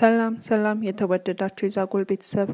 ሰላም ሰላም የተወደዳችሁ የዛጎል ቤተሰብ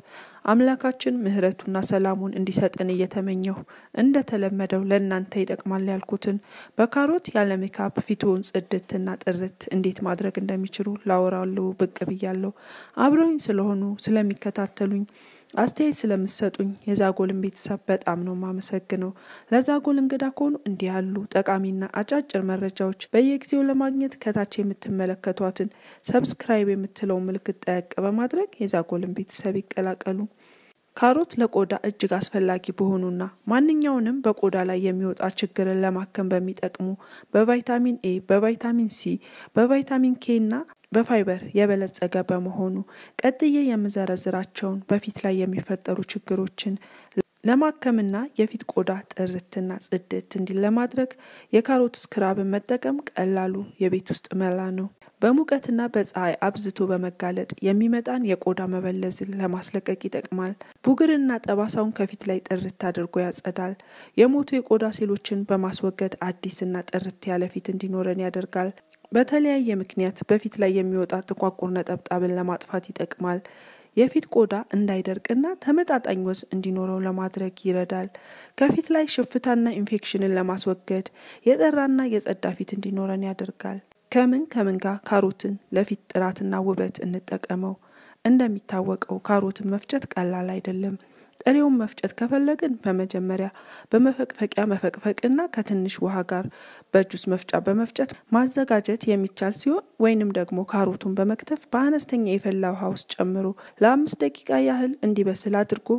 አምላካችን ምሕረቱና ሰላሙን እንዲሰጠን እየተመኘሁ እንደተለመደው ለእናንተ ይጠቅማል ያልኩትን በካሮት ያለ ሜካፕ ፊትዎን ጽድትና ጥርት እንዴት ማድረግ እንደሚችሉ ላወራሉ ብቅ ብያለሁ። አብረውኝ ስለሆኑ ስለሚከታተሉኝ አስተያየት ስለምሰጡኝ የዛጎልን ቤተሰብ በጣም ነው ማመሰግነው። ለዛጎል እንግዳ ከሆኑ እንዲህ ያሉ ጠቃሚና አጫጭር መረጃዎች በየጊዜው ለማግኘት ከታች የምትመለከቷትን ሰብስክራይብ የምትለው ምልክት ጠቅ በማድረግ የዛጎልን ቤተሰብ ይቀላቀሉ። ካሮት ለቆዳ እጅግ አስፈላጊ በሆኑና ማንኛውንም በቆዳ ላይ የሚወጣ ችግርን ለማከም በሚጠቅሙ በቫይታሚን ኤ፣ በቫይታሚን ሲ፣ በቫይታሚን ኬ እና በፋይበር የበለጸገ በመሆኑ ቀጥዬ የምዘረዝራቸውን በፊት ላይ የሚፈጠሩ ችግሮችን ለማከምና የፊት ቆዳ ጥርትና ጽድት እንዲል ለማድረግ የካሮት ስክራብን መጠቀም ቀላሉ የቤት ውስጥ መላ ነው። በሙቀትና በፀሐይ አብዝቶ በመጋለጥ የሚመጣን የቆዳ መበለዝን ለማስለቀቅ ይጠቅማል። ቡግርና ጠባሳውን ከፊት ላይ ጥርት አድርጎ ያጸዳል። የሞቱ የቆዳ ሴሎችን በማስወገድ አዲስና ጥርት ያለ ፊት እንዲኖረን ያደርጋል። በተለያየ ምክንያት በፊት ላይ የሚወጣ ጥቋቁር ነጠብጣብን ለማጥፋት ይጠቅማል። የፊት ቆዳ እንዳይደርቅና ተመጣጣኝ ወዝ እንዲኖረው ለማድረግ ይረዳል። ከፊት ላይ ሽፍታና ኢንፌክሽንን ለማስወገድ የጠራና የጸዳ ፊት እንዲኖረን ያደርጋል። ከምን ከምን ጋር ካሮትን ለፊት ጥራትና ውበት እንጠቀመው። እንደሚታወቀው ካሮትን መፍጨት ቀላል አይደለም። ጥሬውን መፍጨት ከፈለግን በመጀመሪያ በመፈቅፈቂያ መፈቅፈቅና ከትንሽ ውሃ ጋር በጁስ መፍጫ በመፍጨት ማዘጋጀት የሚቻል ሲሆን ወይንም ደግሞ ካሮቱን በመክተፍ በአነስተኛ የፈላ ውሃ ውስጥ ጨምሮ ለአምስት ደቂቃ ያህል እንዲበስል አድርጎ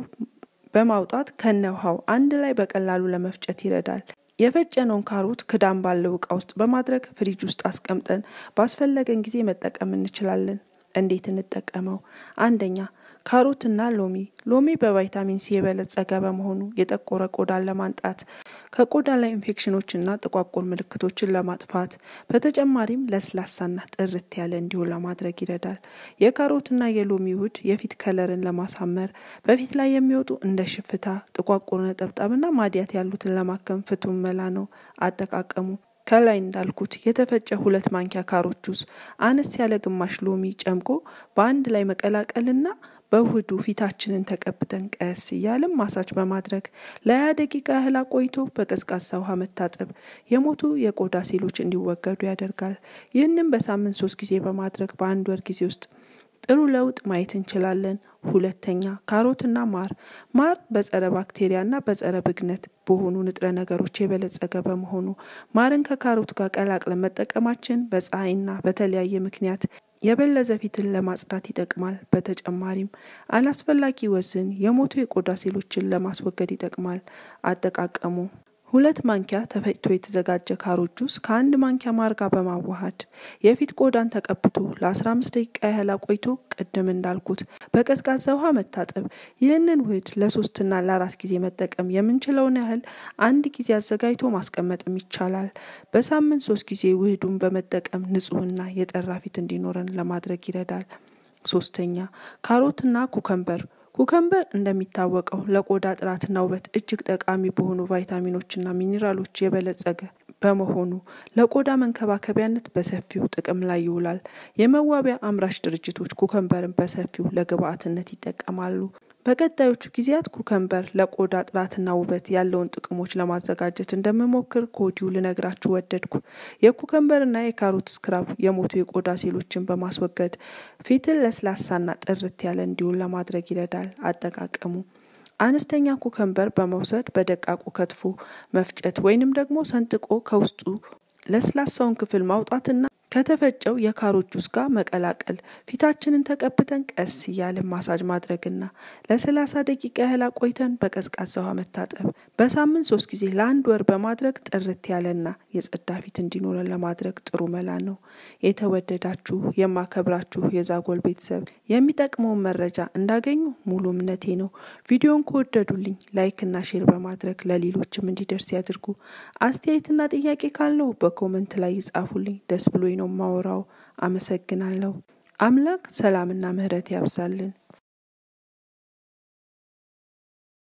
በማውጣት ከነ ውሃው አንድ ላይ በቀላሉ ለመፍጨት ይረዳል። የፈጨነውን ካሮት ክዳን ባለው እቃ ውስጥ በማድረግ ፍሪጅ ውስጥ አስቀምጠን ባስፈለገን ጊዜ መጠቀም እንችላለን። እንዴት እንጠቀመው? አንደኛ ካሮትና ሎሚ። ሎሚ በቫይታሚን ሲ የበለጸገ በመሆኑ የጠቆረ ቆዳን ለማንጣት ከቆዳ ላይ ኢንፌክሽኖችና ጥቋቁር ምልክቶችን ለማጥፋት በተጨማሪም ለስላሳና ጥርት ያለ እንዲሆን ለማድረግ ይረዳል። የካሮትና የሎሚ ውህድ የፊት ከለርን ለማሳመር በፊት ላይ የሚወጡ እንደ ሽፍታ፣ ጥቋቁር ነጠብጣብና ማዲያት ያሉትን ለማከም ፍቱን መላ ነው። አጠቃቀሙ ከላይ እንዳልኩት የተፈጨ ሁለት ማንኪያ ካሮት ጁስ አነስ ያለ ግማሽ ሎሚ ጨምቆ በአንድ ላይ መቀላቀልና በውህዱ ፊታችንን ተቀብተን ቀስ እያለም ማሳጅ በማድረግ ለሀያ ደቂቃ ያህል አቆይቶ በቀዝቃዛ ውሃ መታጠብ የሞቱ የቆዳ ሴሎች እንዲወገዱ ያደርጋል። ይህንም በሳምንት ሶስት ጊዜ በማድረግ በአንድ ወር ጊዜ ውስጥ ጥሩ ለውጥ ማየት እንችላለን። ሁለተኛ ካሮትና ማር። ማር በጸረ ባክቴሪያና በጸረ ብግነት በሆኑ ንጥረ ነገሮች የበለጸገ በመሆኑ ማርን ከካሮት ጋር ቀላቅለን መጠቀማችን በፀሐይና በተለያየ ምክንያት የበለዘ ፊትን ለማጽዳት ይጠቅማል። በተጨማሪም አላስፈላጊ ወዝን፣ የሞቱ የቆዳ ሴሎችን ለማስወገድ ይጠቅማል። አጠቃቀሙ ሁለት ማንኪያ ተፈጭቶ የተዘጋጀ ካሮት ጁስ ከአንድ ማንኪያ ማር ጋር በማዋሃድ የፊት ቆዳን ተቀብቶ ለ15 ደቂቃ ያህል አቆይቶ ቅድም እንዳልኩት በቀዝቃዛ ውሃ መታጠብ። ይህንን ውህድ ለሶስትና ለአራት ጊዜ መጠቀም የምንችለውን ያህል አንድ ጊዜ አዘጋጅቶ ማስቀመጥም ይቻላል። በሳምንት ሶስት ጊዜ ውህዱን በመጠቀም ንጹህና የጠራ ፊት እንዲኖረን ለማድረግ ይረዳል። ሶስተኛ ካሮትና ኩከምበር ኩከምበር እንደሚታወቀው ለቆዳ ጥራትና ውበት እጅግ ጠቃሚ በሆኑ ቫይታሚኖችና ሚኒራሎች የበለጸገ በመሆኑ ለቆዳ መንከባከቢያነት በሰፊው ጥቅም ላይ ይውላል። የመዋቢያ አምራች ድርጅቶች ኩከምበርን በሰፊው ለግብአትነት ይጠቀማሉ። በቀጣዮቹ ጊዜያት ኩከምበር ለቆዳ ጥራትና ውበት ያለውን ጥቅሞች ለማዘጋጀት እንደምሞክር ከወዲሁ ልነግራችሁ ወደድኩ። የኩከምበርና የካሮት ስክራብ የሞቱ የቆዳ ሴሎችን በማስወገድ ፊትን ለስላሳና ጥርት ያለ እንዲሆን ለማድረግ ይረዳል። አጠቃቀሙ አነስተኛ ኩከምበር በመውሰድ በደቃቁ ከትፎ መፍጨት ወይንም ደግሞ ሰንጥቆ ከውስጡ ለስላሳውን ክፍል ማውጣትና ከተፈጨው የካሮት ጁስ ጋር መቀላቀል ፊታችንን ተቀብተን ቀስ እያልን ማሳጅ ማድረግና ለሰላሳ ደቂቃ ያህል አቆይተን በቀዝቃዛ ውሃ መታጠብ በሳምንት ሶስት ጊዜ ለአንድ ወር በማድረግ ጥርት ያለና የጸዳ ፊት እንዲኖረን ለማድረግ ጥሩ መላ ነው። የተወደዳችሁ የማከብራችሁ የዛጎል ቤተሰብ የሚጠቅመውን መረጃ እንዳገኙ ሙሉ እምነቴ ነው። ቪዲዮን ከወደዱልኝ ላይክና ሼር በማድረግ ለሌሎችም እንዲደርስ ያድርጉ። አስተያየትና ጥያቄ ካለው በኮመንት ላይ ይጻፉልኝ። ደስ ብሎኝ ነው ማወራው። አመሰግናለሁ። አምላክ ሰላምና ምሕረት ያብዛልን።